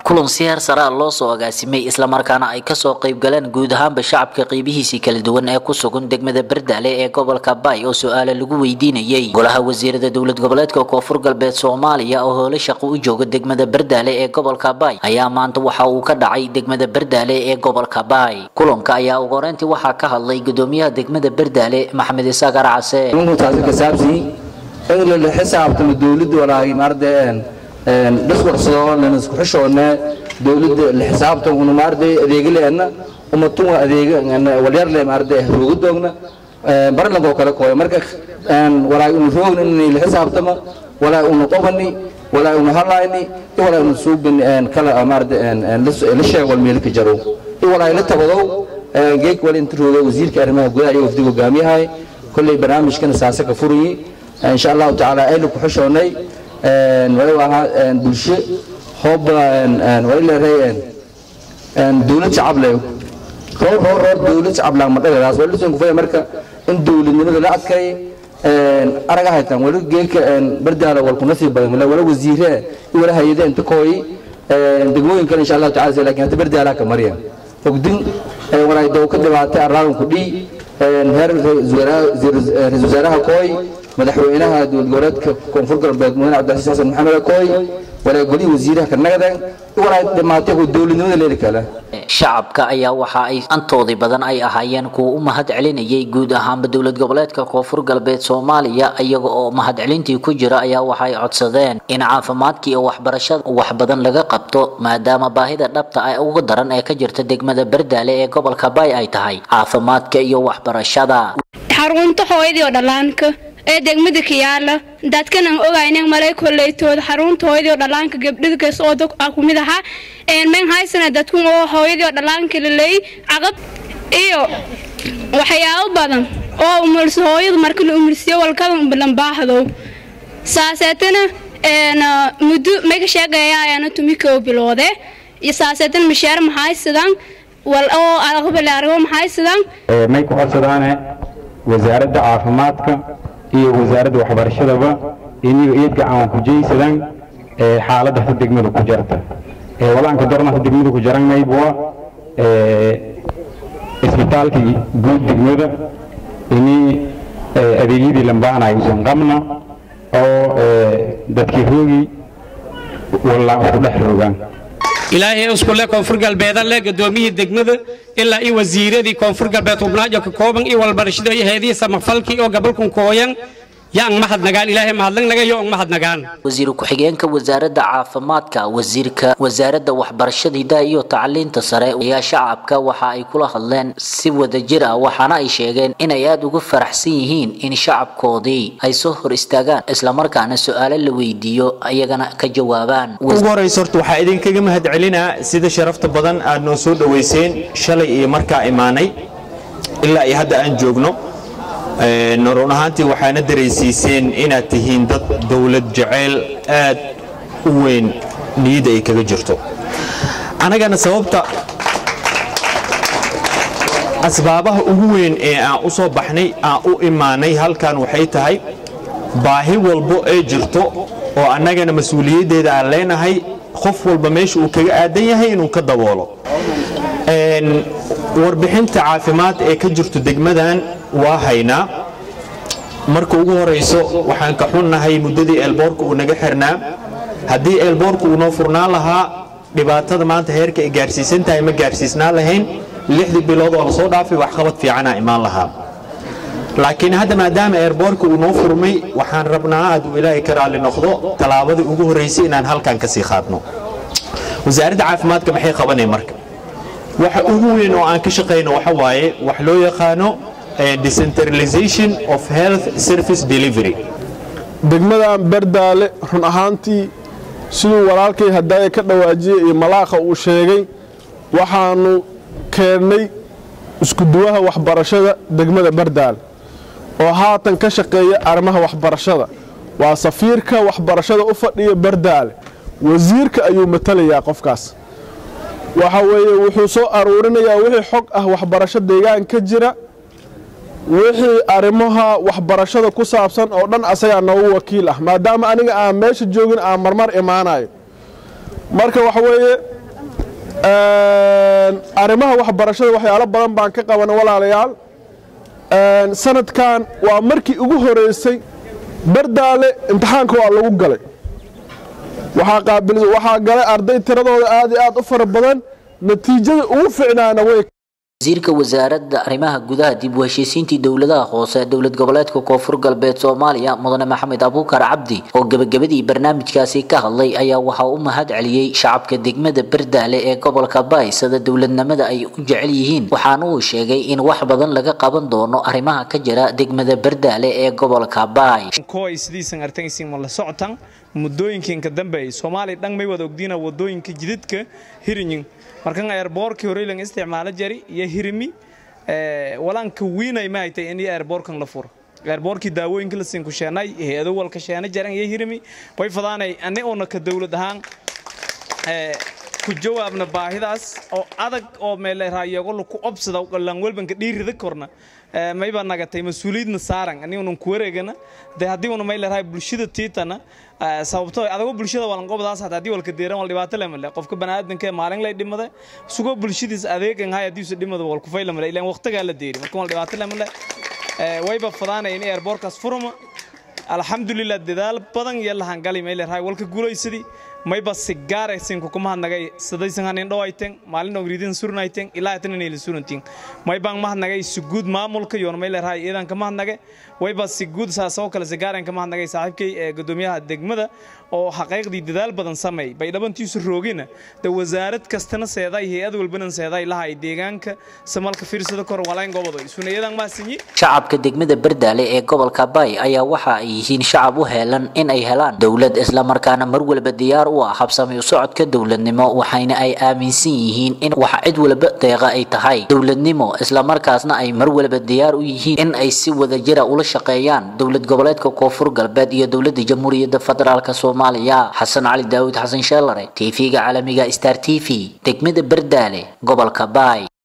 kulan si heer saraa loo soo agaasimay islamarkaana ay kasoo qaybgaleen guud ahaanba shacabka qeybihiisii kala duwan ee ku sugan degmada bardaale ee gobolka baay oo su-aale lagu weydiinayay golaha wasiirada dowlad goboleedka koonfur galbeed soomaaliya oo hoole shaqo u jooga degmada bardaale ee gobolka baay ayaa maanta waxa uu ka dhacay degmada bardaale ee gobolka baay kulanka ayaa ugu horeyntii waxaa ka hadlay gudoomiyaha degmada bardaale maxamed isaaq arcase taasi ka saabsan in la xisaabtamo dowladda walaahi maarday dhiswarsado lana isku xishoodne dowladda la xisaabtan una maarday adeegaleena umatun adeega walyarle maarday rooga doogna barlankoo kale kooya marka walaahi una roogna in la xisaabtamo walaahi una qobani walaahi una halayni iyo walaahi una suubin kala maarday la sheeg wal meelka jaro iyo walaahi la tabadow geeg wal inta rooga wasiirka arrimaha gudaha iyo wafdiga hogaamiyahay kolley barnaamijkana saase ka furayi insha allahu tacaala aynu ku xishoonnay wali ahaa bulsho hoob wali leedahay dowlad shacable roor roor roor dowlad shacablaan ma dhagadaas wali lisan kufaya marka in dowladnimada la adkay araga haytaan wali geelka bardaala wal kuna sii badan wala wasiire iyo wala hayade inta kooyi degmooyin kale insha allahu tacaala laakiin hadda bardaala ka marya ogdin walaay dow ka dhibaatay arlaadan ku dhii heer ra-iisul wasaaraha kooy madaxweynaha dowlad goboleedka koonfur galbeed mudane cabdilcasiis xasan maxamed kooy walaa golihii wasiiraha ka nagdan walaa dhimaatay ku dowladnimada leeli kale shacabka ayaa waxa ay antoodii badan ay ahaayeen kuwa u mahad celinayay guud ahaanba dowlad goboleedka koonfur galbeed soomaaliya iyaga oo mahadcelintii ku jira ayaa waxay codsadeen in caafimaadka iyo waxbarashada wax badan laga qabto maadaama baahida dhabta ah ugu daran ee ka jirta degmada bardaale ee gobolka baay ay tahay caafimaadka iyo waxbarashada xarunta hooyadii oo dhallaanka ee degmada kiyaala dadkanan ogaynan malay koleytooda xarunta hooyadii oo dhallaanka gabdhadkas oo dog ah kumid ahaa men haysana dadkun oo hooyadii oo dhallaanka laleey caqab iyo waxyaabo badan oo umulso hooyadu marka la umulsiyo walkadan balanbaahdow saaseetana muddo maga sheegayaayana tumikow biloode iyo saaseetana mashaar mahaysadaan wal oo aqbalaargo mahaysadaan may ku codsadaane wasaaradda caafimaadka iyo wasaaradda waxbarashadaba iniyo eedga aan ku jeysadaan xaaladda hata degmada ku jarta walaanka dorna hata degmada ku jaran maybwa isbitaalkii guud degmada ini adeegyadii lambaanay usan qabna oo dadkii roogi wallaan ku dhex roogaan ilaahay iskule koonfur galbeedan le gudoomiyihii degmada ilaa iyo wasiiradii koonfur galbeed hubnaajo ka kooban iyo walbarashada iyo heedihii samafalkii oo gabalkun kooyan yaang mahadnagaan ilaahay mahadnagnaga yo ang mahadnagaan wasiir ku-xigeenka wasaaradda caafimaadka wasiirka wasaaradda waxbarashada hidaha iyo tacliinta sare ayaa shacabka waxa ay kula hadleen si wadajir ah waxaana ay sheegeen inay aada uga faraxsan yihiin in shacabkoodii ay soo hor istaagaan islamarkaana su-aalo la weydiiyo ayagana ka jawaabaan ugu horeysa horta waxaa idinkaga mahad celinaa sida sharafta badan aad noo soo dhoweyseen shalay iyo markaa imaanay ilaa iyo hadda aan joogno run ahaantii waxaana daraysiiseen inaad tihiin dad dowlad jeceyl aad u weyn niyadda ay kaga jirto annagana sababta asbaabaha ugu weyn ee aan u soo baxnay aan u imaanay halkan waxay tahay baahi walbo ee jirto oo annagana mas-uuliyaddeeda aan leenahay qof walba meesha uu kaga aadan yahay inuu ka daboolo warbixinta caafimaad ee ka jirto degmadan waa haynaa marka ugu horayso waxaan ka xunnahay muddadii eelboorka uu naga xirnaa haddii eelboorka uu noo furnaan lahaa dhibaatada maanta heerka ay gaarsiisan tahay ma gaarsiisnaan lahayn lixdii bilood oo lasoo dhaafay waxqabad fiicanaa imaan lahaa laakiin hadda maadaama eerboorka uu noo furmay waxaan rabnaa hadduu ilaahay ka raalli noqdo tallaabadii ugu horraysay inaan halkan ka sii qaadno wasaaradda caafimaadka maxay qabanay marka waxa ugu weyn oo aan ka shaqayno waxa waaye wax loo yaqaano decentralization of health service delivery degmadan bardaale run ahaantii siduu walaalkay hadaaya ka dhawaajiyey iyo malaaqa uu sheegay waxaanu keennay iskuduwaha waxbarashada degmada bardaale oo haatan ka shaqeeya arrimaha waxbarashada waa safiirka waxbarashada u fadhiya bardaale wasiirka ayuu matalayaa qofkaas waxa weeye wuxuu soo aruurinayaa wixii xog ah waxbarasho deegaan ka jira wixii arrimaha waxbarashada ku saabsan oo dhan asagaa noogu wakiil ah maadaama aniga aan meesha joogin aan marmar imaanayo marka waxa weeye arrimaha waxbarashada waxyaalo badan baan ka qabana walaalayaal sanadkan waa markii ugu horeysay bardaale imtixaanka waa lagu galay waxaa galay arday tiradooda aad iyo aad u fara badan natiijada ugu ficnaana way wasiirka wasaaradda arrimaha gudaha dib u heshiisiintii dowladaha hoose dowlad goboleedka koonfur galbeed soomaaliya mudane maxamed abuukar cabdi oo gebagabadii barnaamijkaasi ka hadlay ayaa waxaa u mahad celiyey shacabka degmada bardaale ee gobolka baay sida dowladnimada ay u jecel yihiin waxaana uu sheegay in wax badan laga qaban doono arrimaha ka jira degmada bardaale ee gobolka baay sidiisan artaysin ma la socotan muddooyinkiinka dambe soomaaliya dhan may wada ogdiina wadooyinka jidadka hirinyin markan airboorkii horeylan isticmaalo jari iyo hirimi walaanka wiinay ma haytay in airboorkan la furo airboorkii daawooyinka la siin ku sheenay hay-ado walka sheena jaran iyo hirimi way fadaanay ani oona ka dowlad ahaan ku jawaabna baahidaas oo adag oo meelerayago laku obsada lan welbanka dhiirida korna mayba nagatay mas-uuliyadna saaran anigunan ku wareegana de haddii una maylerahay bulshada tiitana sababto adago bulshada walanqobadaas hata haddii walka deeran wal dhibaato lemale qofka baniaadanka maalin lay dhimada sugoo bulshadiis adeegan hay haddiisu dhimada wal kufay lemale ilaan waqtigaa la deeri marka wal dhibaato lemale wayba fadaanaya in airboorkaas furuma alxamdulilah dadaal badan iyo lahangali maylerahay walka guulaysadii mayba sigaare sinku kuma hadnagay sidaysan hanin dhawayten maalin ogridin surnayten ilaa tan inay surantin maybaan mahadnagay suguud maamulka yoon maylerahay iidan kama hadnagay wayba siguud saasoo kale sigaaren kama hadnagay saaxiibkay ee gudoomiyaha degmada oo xaqiiqdii dadaal badan sameey bay dhabantiisu roogina de wasaarad kastana seeday hay-ad walbana seeday lahay deegaanka samalka fiirsada kor walayn gobodo sunayadan maasinyi shacabka degmada bardaale ee gobolka baay ayaa waxa ay yihiin shacab u heelan in ay helaan dowlad islamarkaana mar walba diyaar u ah habsami u socodka dowladnimo waxayna ay aaminsan yihiin in wax cid walba deeqa ay tahay dowladnimo islamarkaasna ay mar walba diyaar u yihiin in ay si wadajira ula shaqeeyaan dowlad goboleedka koonfur galbeed iyo dowladda jamhuuriyadda federaalk soomaaliya xasan cali daawud xasan sheelare tv-ga caalamiga star t v degmada bardaale gobolka baay